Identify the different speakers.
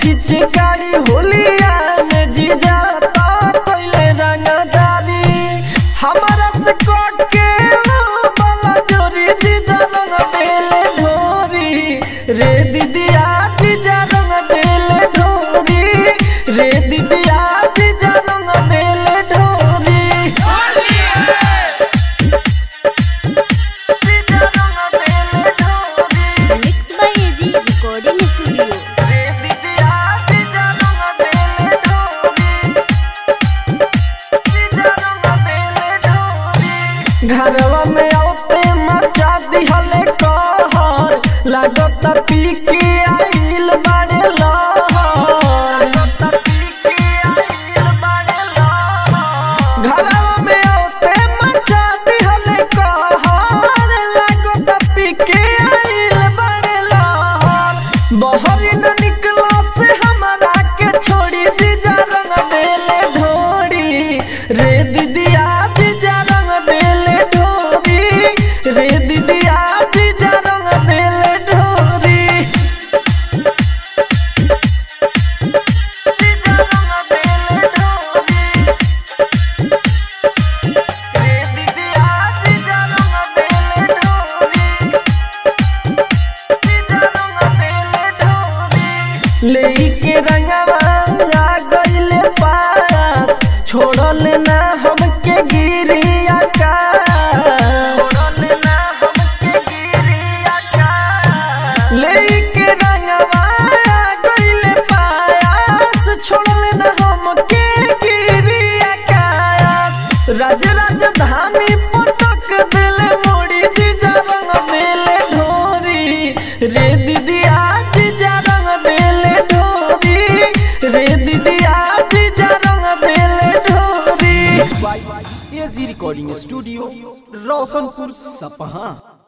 Speaker 1: पिचकारी होलिया में जीजा पहले रंगदारी हमारा से कोट के वो बाला जोरी जीजा रंग देले ढोरी रे दीदिया जीजा रंग देले ढोरी रे दीदिया जीजा रंग देले ढोरी जीजा रंग देले ढोरी
Speaker 2: mix by AG recording studio
Speaker 1: रे दीदिया जीजा रंग देले ढोरी जीजा रंग देले ढोरी घरवा में औते मचा दिहले कहर लागत पी के आइल बाड़े लहर घरवा में औते मचा दिहले कहर लागत पी के आइल बाड़े लहर बहरी न निकला से हमारा के छोड़ी दीजा रंग देले ढोरी रे दीदिया दीजा रंग देले ढोरी रे दीदिया दीजा रंग देले ढोरी दीजा रंग देले ढोरी रे दीदिया दीजा रंग देले ढोरी दीजा रंग देले ढोरी लेके रंगवा आ गइले पास छोड़ल ना हमके गिरी आकाश छोड़ल ना हमके गिरी आकाश लेके रंगवा आ गइले पास छोड़ल ना हमके गिरी आकाश राज राजधानी पटक दिले मोड़ी जीजा रंग देले ढोरी रे दीदिया जीजा रंग देले ढोरी रे दीदिया जीजा रंग देले ढोरी
Speaker 3: by AG recording studio Roshanpur सपहा